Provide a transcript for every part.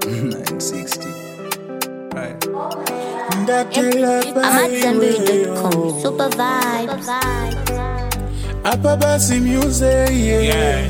960. Right. I'm at Zenbury.com. Super vibes. Hapa basi music yeah. Yeah.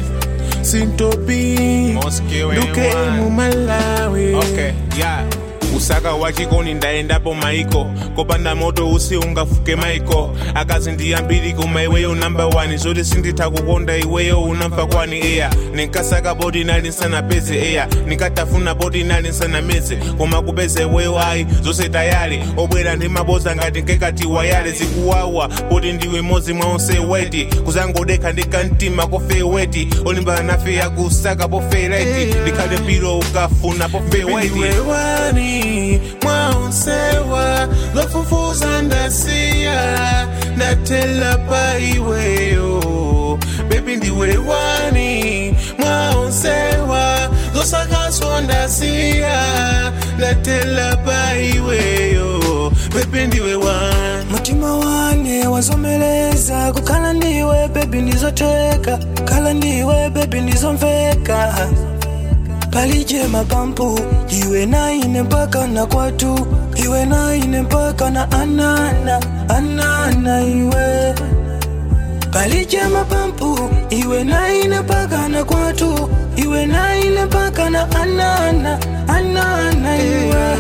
Sintopi Mosque we Duke want. mu Malawi Okay, yeah. usaka wachikoni ndaendapo maiko kopanda moto usi ungafuke maiko akazi ndiyambiri koma iweyo namba 1 zoti sinditha kukonda iweyo unamva kwani eya ninkasaka poti nali nsanapeze eya ninkatafuna poti nali nsanameze koma kupeza iweyo ayi zonse tayali obwera ndi maboza ngati nkekati wayale zikuwawa poti ndiwe modzi mwa onse weti kuzangodekha ndikamtima kofe weti olimbana nafe yakusaka pofe reti ndikhale piro ukafuna pofe weti Ndiwe wani mwaonsewa lofufuza ndasiya ndatela pa iweyo bebi ndiwe wani mwaonsewa losakaso ndasiya ndatela pa iweyo bebi ndiwe wani mutima wane wazomeleza kukhala ndiwe bebi ndizoteka khala ndiwe bebi ndizomveka palije mapampu iwe naine mpaka na kwatu iwe naine mpaka na anana anana iwe palije mapampu iwe naine mpaka na kwatu iwe naine mpaka na anana anana iwe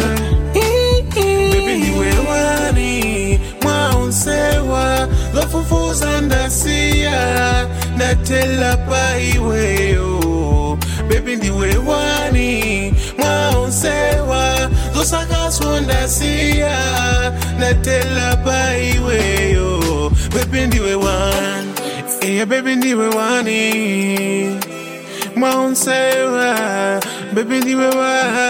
Baby ndiwe wani mwaonsewa lofufuza ndasiya ndatela pa iweyo Baby ndiwe wani mwaonsewa losakaso ndasiya ndatela pa iweyo Baby ndiwe wani Yeah, baby ndiwe wani mwaonsewa Baby ndiwe wani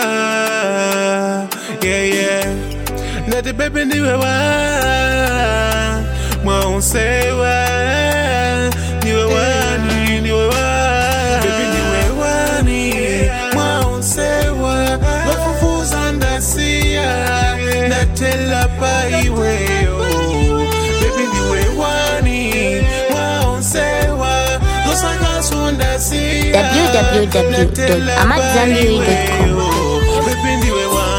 yeah, yeah. Nati baby ndiwe wa mwaonsewa ndiwe wani ndiwe wa baby ndiwe wani mwaonsewa wafufuza ndasiya ndatela pa iweyo baby ndiwe wani mwaonsewa losakaso ndasiya www.amatzambiri.com. Baby ndiwe wani